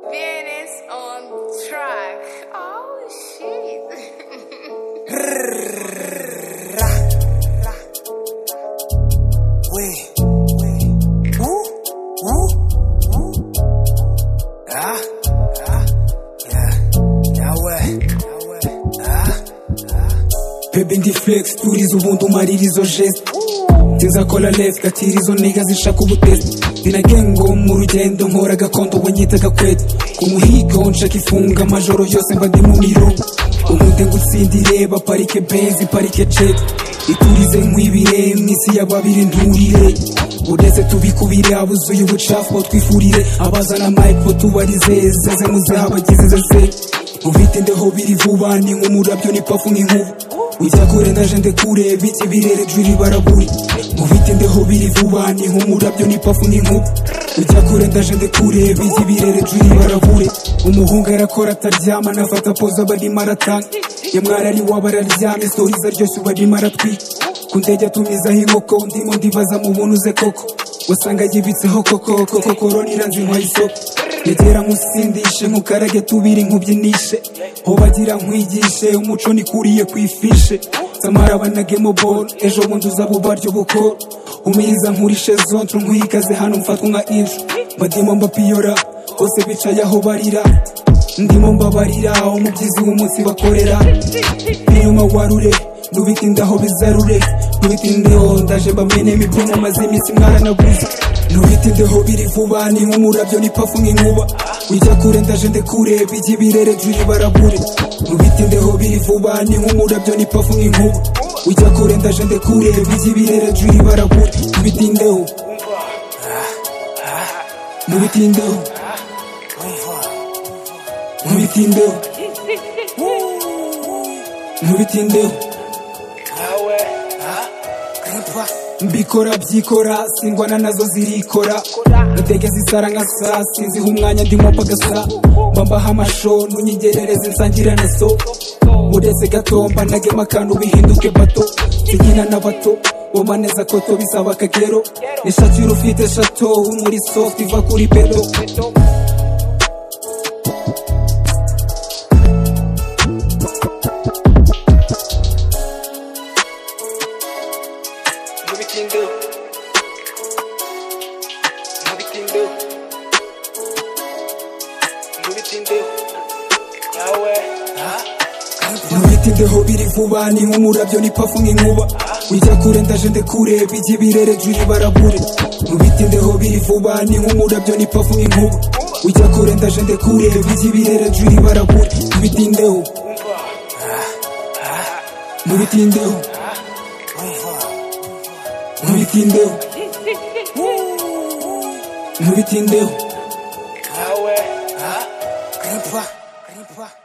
Venus on track. Oh shit. Oui. Woo. Woo. Woo. Ah. Ah. Yeah. Yeah, ouais. Yeah, ouais. Ah. bebe ndiflex turiza ubundi umarira izo geste zizakora lesi gatira izo niga zishaka ubutesi ndinagengo mu rugendo nkora agakondo wanyita gakwete ku muhigo nshaka ifunga amajoro yose mba ndi mu mirongo ubundi ngutsindire baparike benzi parike cete iturize nk'ibire mu isi y'ababiri nturire uretse tubikubire abuzuye ubucafu batwifurire abazana mayipo tubarize zeze muzabagize zeze uvitindeho biri vuba ni nk'umurabyo n'ipafu n'inkuba ujya kure naje ndekure biti birere juri baraburi uvitindeho biri vuba ni nk'umurabyo n'ipafu n'inkuba ujya kure ndaje ndekure biti birere juri barabure umuhungu arakora ataryama anafata poza abarimo aratanga ye mwarari waba araryamye stori zaryoshye ubu arimo aratwika ku ndege atumizaho inkoko ndimo ndibaza mu buntu uze koko usanga yibitseho koko koko koronira nzinywa y'isoko yegera musindishe nkukarage tubiri nkubyinishe bagira nkwigishe umuco nikuriye ku ifishe samara banagemo bol ejo bundi uzaba ubaryo bukoro umiza nkurishe zontre nkwikaze hano mfatwa nka injo mbadimo mbapiyora bose bicaye aho barira ndimo mbabarira umubyizi w'umunsi bakorera inyuma warure nubitindaho bizarure nubitindeho ndaje mbamenemo ibyo maze iminsi mwaranaguze nubitindeho biri vuba ni nk'umurabyo n'ipafu n'inkuba ujya kure ndaje ndekure bijya ibirere juri barabure nubitindeho biri vuba ni nk'umurabyo n'ipafu n'inkuba ujya kure ndaje ndekure bijya ibirere juri barabure nubitindeho nubitindeho Umva. nubitindeho nubitindeho Grimpa. mbikora byikora singwana nazo zirikora ndege zisara nka saa sinziha umwanya ndimo pagasa mbambaho amasho nunyigerereze nsangira na so uretse gatomba nagema akantu bihinduke bato sinyina na bato womaneza koto bisaba akagero nishakira ufite shato muri soft iva kuri beto Nubitindeho. Nubitindeho. Nubitindeho. Yawe. Ah. nubitindeho biri vuba ni nk'umurabyo n'ipafu n'inkuba ujya kure ndaje ndekure bijya ibirere juri barabure nubitindeho biri vuba ni nk'umurabyo n'ipafu n'inkuba ujya kure ndaje ndekure bijya ibirere juri barabure nubitindeho nubitindeho Umva. nubitindeho nubitindeho Yawe. Ah. Grimpa. Grimpa.